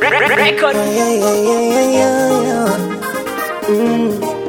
Record. Yeah, yeah, yeah, yeah, yeah. Mm.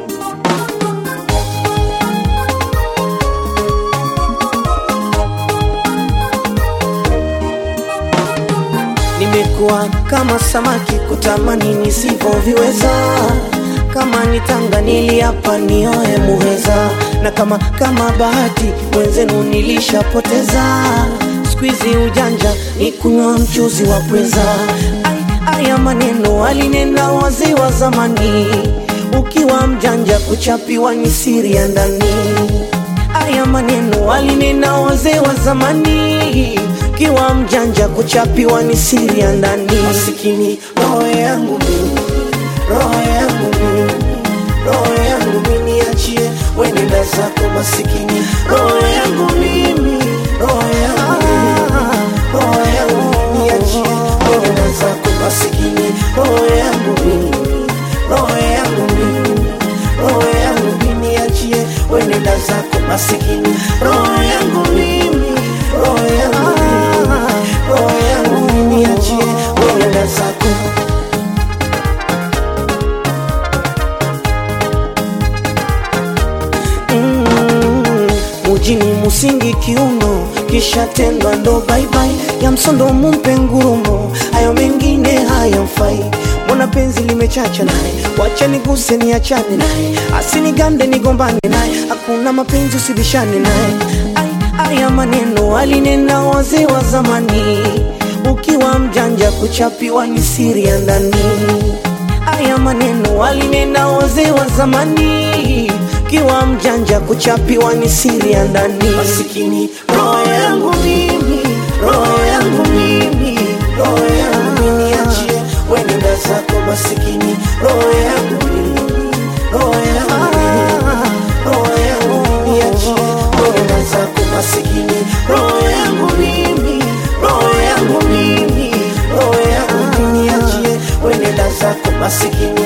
Nimekuwa kama samaki kutamani nisivyoviweza, kama nitanga niliapa nioe muheza, na kama kama bahati mwenzenu nilishapoteza. Squeezy ujanja ni kunywa mchuzi wa pweza. Ai, Aya maneno alinena wazee wa zamani, ukiwa mjanja kuchapiwa ni siri ya ndani. Aya maneno alinena wazee wa zamani, ukiwa mjanja kuchapiwa ni siri ya ndani. Masikini roho yangu mimi, roho yangu mimi, roho yangu mimi, niachie wenenda zako masikini, roho yangu mimi, roho yangu mimi, roho yangu mimi, niachie wenenda zako masikini, roho yangu mimi, roho yangu mimi, roho yangu mimi, niachie wenenda zako masikini, roho yangu mimi, roho yangu mimi, roho yangu mimi, niachie wenenda zako Mm, mujini musingi kiuno kisha tendwa ndo baibai ya msondo mumpe ngurumo hayo mengine hayamfai mbona penzi limechacha naye wacha niguse niachane naye asinigande nigombane naye hakuna mapenzi usibishane naye Ai, aya maneno alinena wazee wa zamani ukiwa mjanja kuchapiwa ni siri ya ndani Aya maneno alinena wazee wa zamani, kiwa mjanja kuchapiwa ni siri ya ndani. Masikini roho yangu mimi, roho yangu mimi, roho yangu mimi, achie wenenda zako masikini, roho yangu mimi, roho yangu mimi, roho yangu mimi, achie wenenda zako masikini, roho yangu mimi, roho yangu mimi, roho yangu mimi, achie wenenda zako masikini,